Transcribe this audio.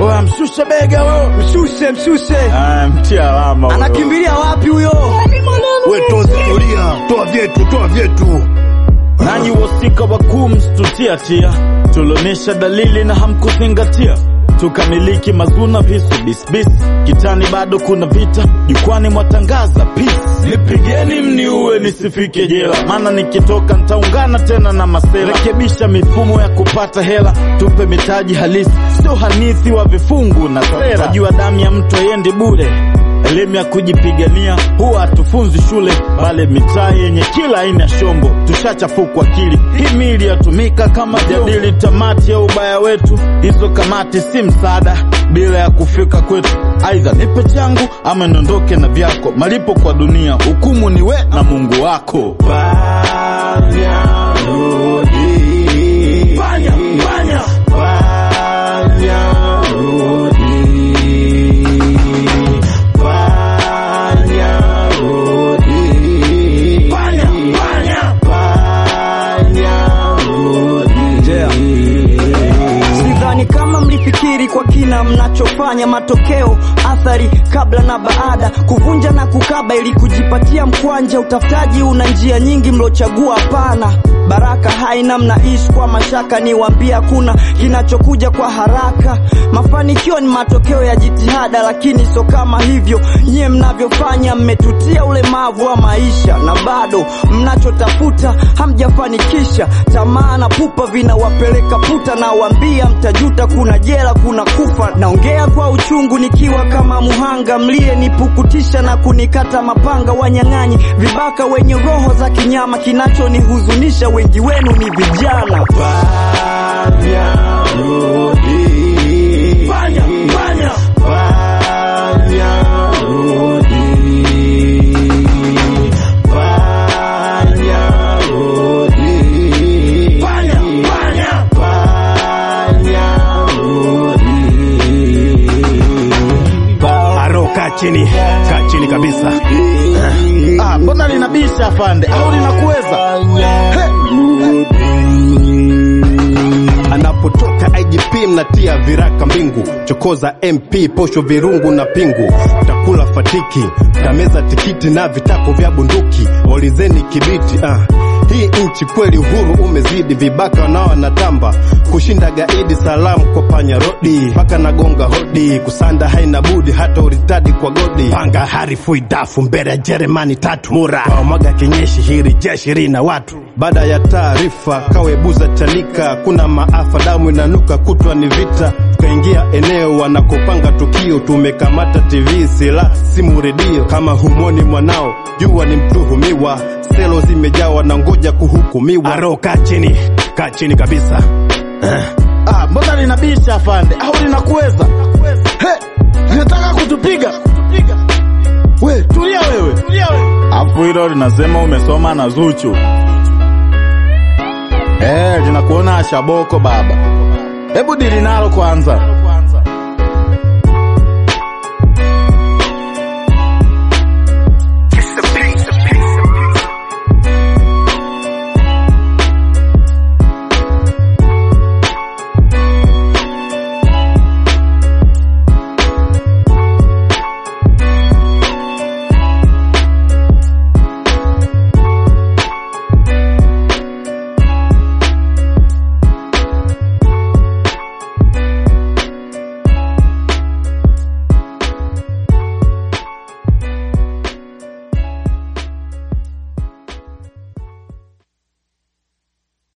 Oya, mshushe bega wewe. Mshushe, mshushe. Ah, mtia alama huyo. Anakimbilia wapi huyo? We tozi, tulia, toa vyetu, toa vyetu. Nanyi wasika wakuu msitutia tia, tulionyesha dalili na hamkuzingatia, tukamiliki mazuna visu bisbis, kitani bado kuna vita, jukwani mwatangaza peace. Nipigeni mniue nisifike jela, maana nikitoka ntaungana tena na masela. Rekebisha mifumo ya kupata hela, tupe mitaji halisi, sio hanithi wa vifungu na sera. Tajua damu ya mtu haiendi bure elimu ya kujipigania huwa hatufunzi shule, bali mitaa yenye kila aina ya shombo. Tushachafukwa akili, hii mili yatumika kama jadili tamati ya ubaya wetu. Hizo kamati si msaada bila ya kufika kwetu. Aidha nipe changu ama niondoke na vyako. Malipo kwa dunia, hukumu ni we na Mungu wako. Panya rudi, panya panya panya rudi, panya rudi, panya panya panya rudi. Sidhani kama mlifikiri kwa kina mnachofanya, matokeo, athari, kabla na baada, kuvunja na kukaba ili kujipatia mkwanja. Utafutaji una njia nyingi, mlochagua hapana. Baraka haina, mnaishi kwa mashaka, niwaambia kuna kinachokuja kwa haraka. Mafanikio ni matokeo ya jitihada, lakini sio kama hivyo nyie mnavyofanya. Mmetutia ulemavu wa maisha na bado mnachotafuta hamjafanikisha. Tamaa na pupa vinawapeleka puta, na wambia mtajuta. Kuna jela, kuna kufa. Naongea kwa uchungu nikiwa kama muhanga, mlie nipukutisha na kunikata mapanga. Wanyang'anyi vibaka wenye roho za kinyama, kinachonihuzunisha wengi wenu ni vijana. Panya rudi, panya panya panya rudi, panya rudi, panya panya panya rudi. Aro, kaa chini, kaa chini kabisa. Ah, mbona linabisha afande au linakuweza? Anapotoka IGP mnatia viraka mbingu, chokoza MP posho virungu na pingu, takula fatiki, tameza tikiti na vitako vya bunduki, olizeni kibiti ah. Hii nchi kweli uhuru umezidi, vibaka nao wanatamba kushinda gaidi. Salamu kwa panya rodi, mpaka nagonga hodi, kusanda haina budi, hata uritadi kwa godi. Panga harifu idafu mbele ya Jeremani tatu mura wamwaga kinyeshi, hili jeshi lina watu. Baada ya taarifa kawebuza chanika, kuna maafa, damu inanuka, kutwa ni vita. Tukaingia eneo wanakopanga tukio, tumekamata TV, sila simu, redio. Kama humoni mwanao, jua ni mtuhumiwa, selo zimejawa na ngoja kuhukumiwa. Aro, kaa chini, kaa chini kabisa. Ah, mbona linabisha afande au linakuweza? He, linataka kutupiga. We, tulia wewe. Afu hilo linasema umesoma na Zuchu. Eh, linakuona ashaboko baba. Hebu dili nalo kwanza.